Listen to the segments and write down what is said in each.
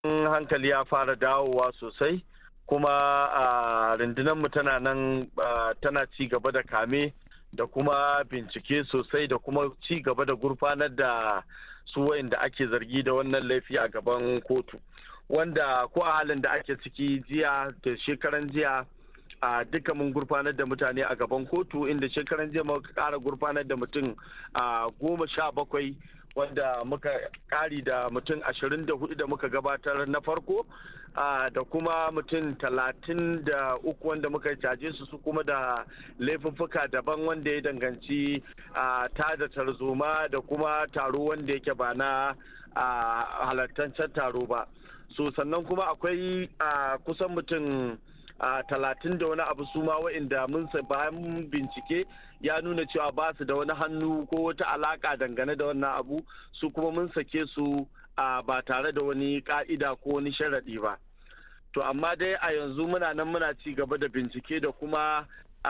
hankali ya fara dawowa sosai kuma a mu tana nan tana ci gaba da kame da kuma bincike sosai da kuma ci gaba da gurfanar da su wayanda ake zargi da wannan laifi a gaban kotu wanda ko a halin da ake ciki jiya da shekaran jiya a duka mun gurfanar da mutane a gaban kotu inda shekaran jiya muka kara gurfanar da mutum a goma sha bakwai wanda muka kari da mutum ashirin da hudu da muka gabatar na farko da kuma mutum talatin da uku wanda muka caje su su kuma da laifuffuka daban wanda ya danganci ta da tarzoma da kuma taro wanda yake ba na halartancen taro ba so sannan kuma akwai kusan mutum talatin da wani abu su ma wa'inda mun bayan bincike ya nuna cewa ba su da wani hannu ko wata alaka dangane da wannan abu su kuma mun sake su ba tare da wani ka'ida ko wani sharaɗi ba to amma dai a yanzu muna nan muna ci gaba da bincike da kuma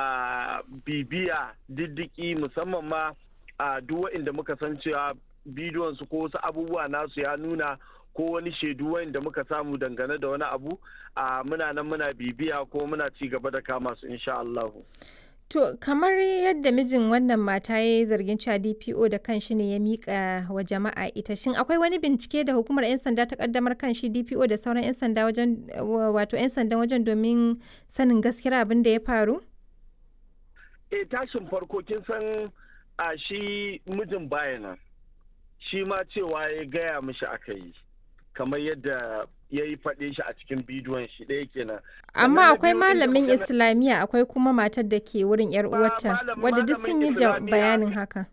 bibiya diddiki musamman ma a duk wa'inda muka san cewa bidiyon su ko wasu abubuwa nasu ya nuna ko wani shaidu wanda muka samu dangane da wani abu a muna nan muna bibiya ko muna ci gaba da kama su insha Allah. To kamar yadda mijin wannan mata ya yi zargin cewa DPO da kanshi ne ya mika wa jama'a ita shin akwai wani bincike da hukumar 'yan sanda ta kaddamar kan shi DPO da sauran 'yan sanda wajen wato 'yan sandan wajen domin sanin gaskiyar abin da ya faru? E tashin farko kin san a shi mijin bayanan shi ma cewa ya gaya mishi aka yi. kamar yadda ya yi faɗe shi a cikin bidiyon shi ɗaya kenan. Amma akwai malamin Islamiyya akwai kuma matar da ke wurin yar uwarta wadda duk sun yi bayanin haka.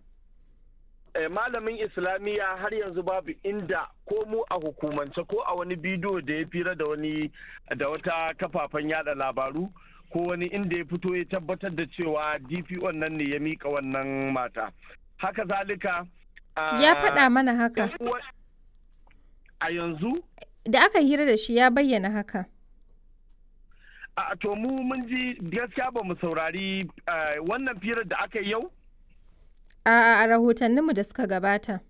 Malamin Islamiyya har yanzu babu inda ko mu a hukumance ko a wani bidiyo da ya fira da wani da wata kafafen yada labaru ko wani inda ya fito ya tabbatar da cewa DPO nan ne ya mika wannan mata. Haka zalika. Ya faɗa mana haka. a yanzu? Da aka hira da shi ya bayyana haka. A to mu mun ji gaskiya ba mu saurari wannan firar da aka yi yau? A a rahotanninmu da suka gabata.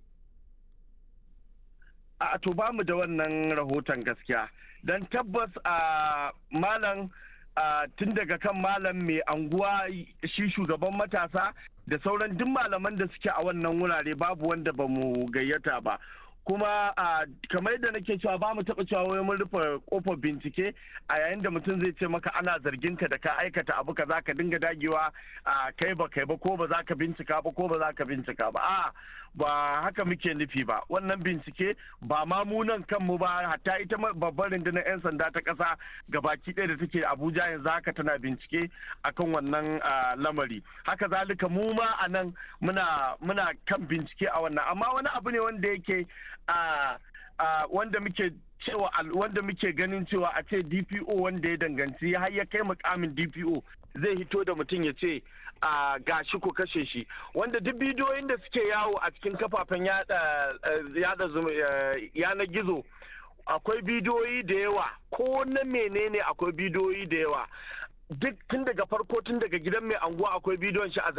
A to ba mu da wannan rahoton gaskiya. Don tabbas a malam tun daga kan malam mai anguwa shi shugaban matasa da sauran duk malaman da suke a wannan wurare babu wanda ba mu gayyata ba. kuma kamar yadda nake cewa ba mu taɓa cewa wai mun rufe kofar bincike a yayin da mutum zai ce maka ana zargin ka da ka aikata abu ka za ka dinga dagewa a kai ba kai ba ko ba za ka bincika ba ko ba za ka bincika ba a ba haka muke nufi ba wannan bincike ba ma mu nan kanmu ba hatta ita babbar rundunar 'yan sanda ta ƙasa gabaki ɗaya da take abuja yanzu haka tana bincike akan wannan lamari haka zalika mu ma a nan muna kan bincike a wannan amma wani abu ne wanda yake wanda muke cewa wanda muke ganin cewa a ce dpo wanda ya danganci har ya kai mukamin dpo zai hito da mutum ya ce a gashi ko kashe shi wanda duk bidiyoyin da suke yawo a cikin kafafen yada yanar gizo akwai bidiyoyi da yawa ko na menene akwai bidiyoyi da yawa duk tun daga farko tun daga gidan mai anguwa akwai bidiyon shi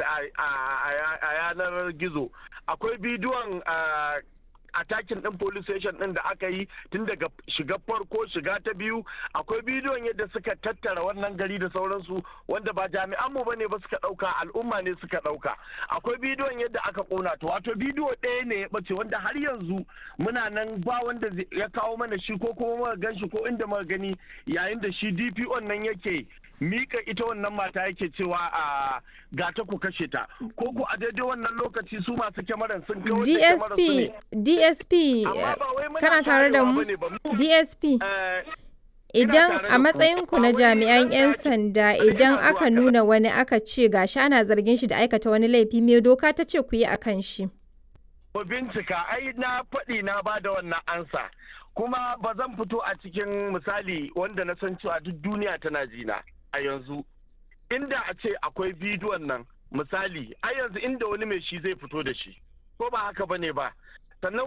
a yanar gizo akwai bidiyon atakin din police station din da aka yi tun daga shiga farko shiga ta biyu akwai bidiyon yadda suka tattara wannan gari da sauransu wanda ba jami'an mu bane ba suka dauka al'umma ne suka dauka akwai bidiyon yadda aka kona to wato bidiyo ɗaya ne ya bace wanda har yanzu muna nan ba wanda ya kawo mana shi ko kuma muka gan shi ko inda muka gani yayin da shi DPO nan yake mika ita wannan mata yake cewa a gata ku kashe ta ko ku a daidai wannan lokaci su masu kyamaran sun kawo DSP DSP kana tare da mu DSP idan a matsayinku na jami'an 'yan sanda idan aka nuna wani aka ce gashi ana zargin shi da aikata wani laifi me doka ta ce ku yi akan shi Ku bincika ai na faɗi na ba da wannan ansa kuma ba zan fito a cikin misali wanda na san cewa duk duniya tana jina a yanzu inda a ce akwai bidiyon nan misali a yanzu inda wani mai shi zai fito da shi ko ba haka bane ba sannan